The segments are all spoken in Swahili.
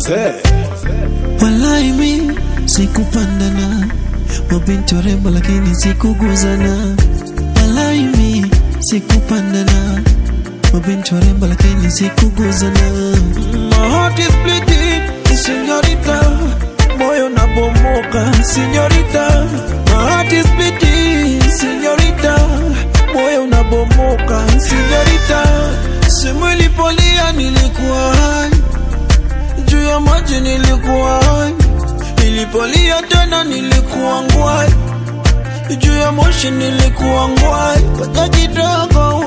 Walai mi sikupandana, mabinti warembo lakini sikuguzana. Walai mi sikupandana, mabinti warembo lakini sikuguzana. My heart is bleeding, señorita, moyo nabomoka, señorita. My heart is bleeding, señorita, moyo unabomoka, señorita. Simu ilipolia nilikuwa hai juu ya maji nilikuwa hai, nilipolia tena nilikuwa ngwai, juu ya moshi nilikuwa ngwai. Ngoja kidogo,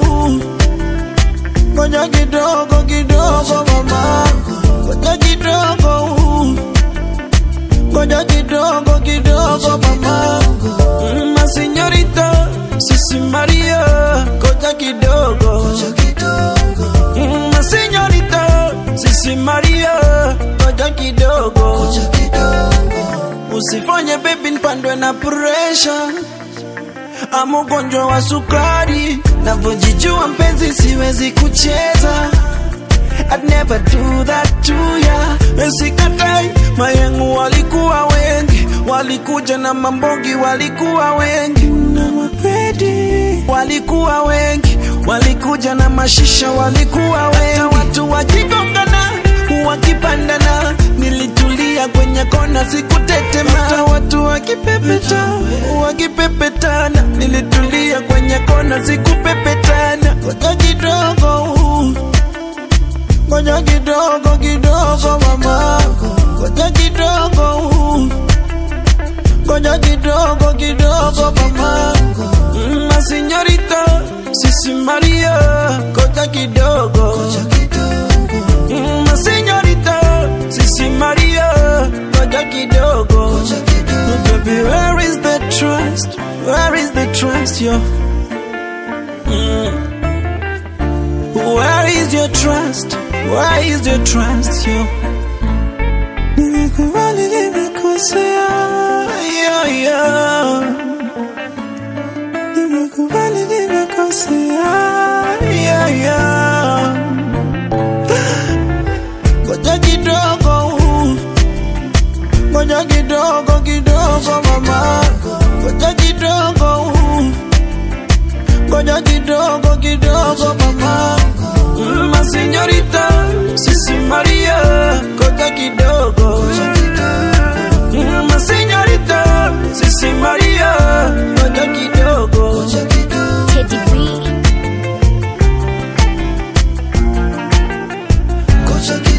ngoja kidogo kidogo mama, ngoja kidogo, ngoja kidogo kidogo mama, Mm, ma señorita, sisi Maria, ngoja kidogo, Mm, ma señorita, sisi Maria, ngoja kidogo, usifanye baby nipandwe na pressure ama ugonjwa wa sukari, navyojijua mpenzi, siwezi kucheza I'd never do that to ya. Sikatai, mayengu walikuwa wengi, walikuja na mambogi, walikuwa wengi na mapedi, walikuwa wengi, walikuja na mashisha, walikuwa wengi, Hata watu wakigongana, wakipandana, nilitulia kwenye kona, sikutetema. Hata watu wakipepeta, wakipepetana, nilitulia kwenye kona, sikupepetana. Ngoja kidogo Ngoja kidogo kidogo mama, ngoja kidogo, ngoja kidogo kidogo mama, Mm, ma señorita, sisi Maria, ngoja kidogo, Mm, ma señorita, sisi Maria, ngoja kidogo, baby, where is the trust? Where is the trust, yo? Mm. Where is your trust? Where is your trust, yo? Nimekubali nimekosea, yeah, yeah. Nimekubali nimekosea, yeah, yeah. Ngoja kidogo, ngoja kidogo kidogo mama, ngoja kidogo, ngoja kidogo kidogo mama. Mm, Ma señorita, sisi Maria, ngoja kidogo. Mm, Ma señorita, sisi Maria, ngoja kidogo. Teddy B. Ngoja kidogo.